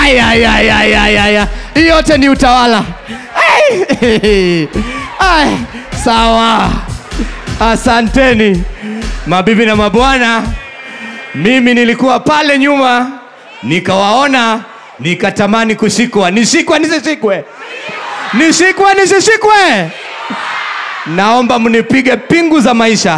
Ay, ay, ay, ay, ay, ay, ay. Hii yote ni utawala. Ay, ay, sawa. Asanteni mabibi na mabwana, mimi nilikuwa pale nyuma nikawaona, nikatamani kushikwa. Nishikwe nisishikwe? Nishikwe nisishikwe? Naomba mnipige pingu za maisha.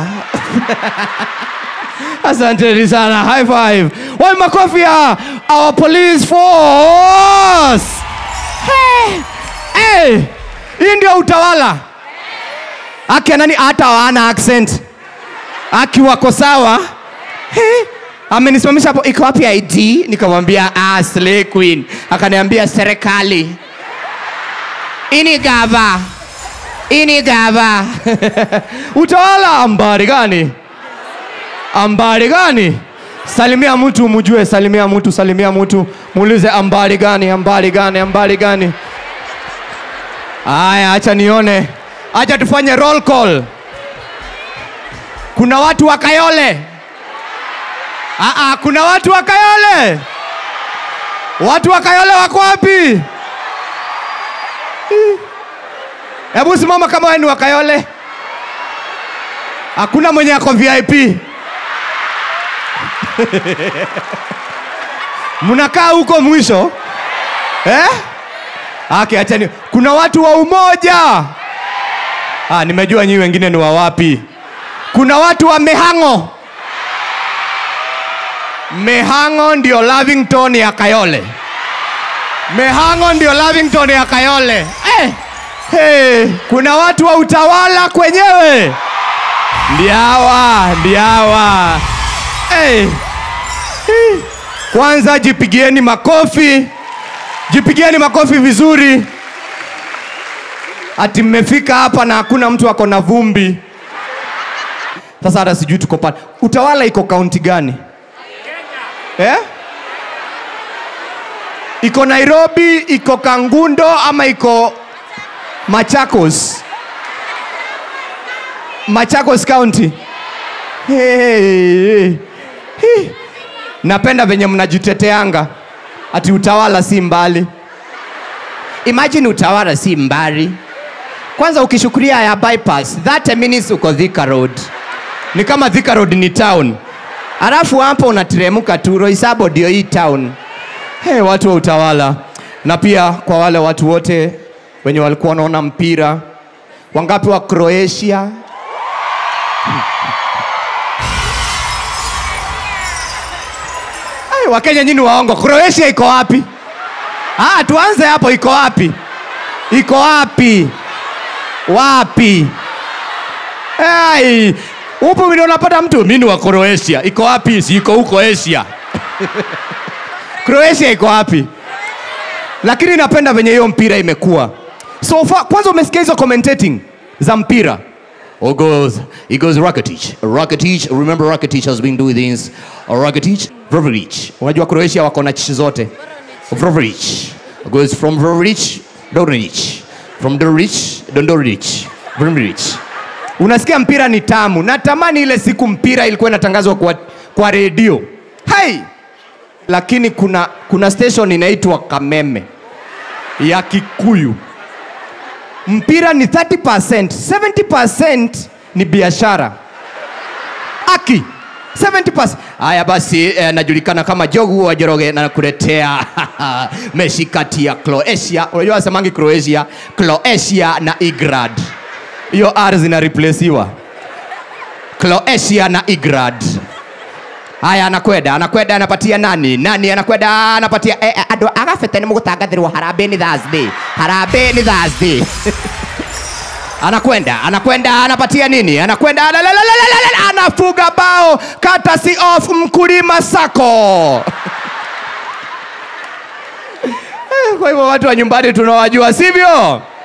Asanteni sana. High five. Wai makofi ya our police force. Hey. Hey. Hii ndio utawala. Aki nani hata hawana accent. Aki wako sawa. Hey. Amenisimamisha hapo, iko wapi ID? Nikamwambia ah, Slay Queen. Akaniambia serikali. Ini gava. Ini gava. utawala ambari gani? ambari gani? Salimia mtu mjue, salimia mtu, salimia mtu, muulize ambari gani, ambari gani, ambari gani. Aya, acha nione, acha tufanye roll call. Kuna watu wa Kayole? Aa, kuna watu wa Kayole? Watu wa Kayole wako wapi? Hebu simama kama wewe ni wa Kayole. Hakuna mwenye ako VIP. mnakaa huko mwisho eh? Okay, achani. Kuna watu wa umoja. Ah, nimejua nyinyi wengine ni wa wapi. Kuna watu wa Mehango. Mehango ndio Lavington ya Kayole. Mehango ndio Lavington ya Kayole. Eh, hey, kuna watu wa utawala kwenyewe. Ndiawa, ndiawa. Hey. Hey. Kwanza jipigieni makofi, jipigieni makofi vizuri. Ati mmefika hapa na hakuna mtu ako na vumbi. Sasa hata sijui tuko pale. Utawala iko kaunti gani? Eh? Iko Nairobi, iko Kangundo ama iko Machakos? Machakos County. Hey, hey. Napenda venye mnajiteteanga ati utawala si mbali. Imagine utawala si mbali. Kwanza ukishukuria ya bypass 30 minutes uko Thika Road, ni kama Thika Road ni town, alafu hapo unateremka tu Roysambu ndio hii town. Hey, watu wa utawala. Na pia kwa wale watu wote wenye walikuwa wanaona mpira, wangapi wa Croatia Ai, Wakenya nyinyi waongo. Croatia iko wapi? Ah, tuanze hapo, iko wapi? Iko wapi? Wapi? Ai, upo vile unapata mtu mimi ni wa Croatia. Iko wapi? Si iko huko Asia. Croatia iko wapi? Lakini napenda venye hiyo mpira imekuwa. So far, kwanza umesikia hizo commentating za mpira. Oh goes, it goes Rakitic. Rakitic, remember Rakitic has been doing this. Rakitic, Vrvric. Unajua Croatia wako na chichi zote. Vrvric. Goes from Vrvric, Dornic. From Dornic, Dondoric. Vrvric. Unasikia mpira ni tamu. Natamani ile siku mpira ilikuwa inatangazwa kwa, kwa redio. Hey! Lakini kuna, kuna station inaitwa Kameme ya Kikuyu mpira ni 30%, 70% ni biashara. Aki 70%. Haya basi eh, najulikana kama Jogu wa Joroge na nakuletea mechi kati ya Croatia. Unajua wasemangi Croatia, Croatia na Igrad. Hiyo R zina replacewa. Croatia na Igrad. Haya, anakwenda anakwenda, anapatia nani nani, anakwenda anapatia eh, eh, andå agabete nä må gå tangathärwo harambä nä Thursday harambä nä Thursday anakwenda anakwenda anapatia nini anakwenda alalalalala, anafuga bao courtesy of mkulima sako Eh, kwa hivyo watu wa nyumbani tunawajua sivyo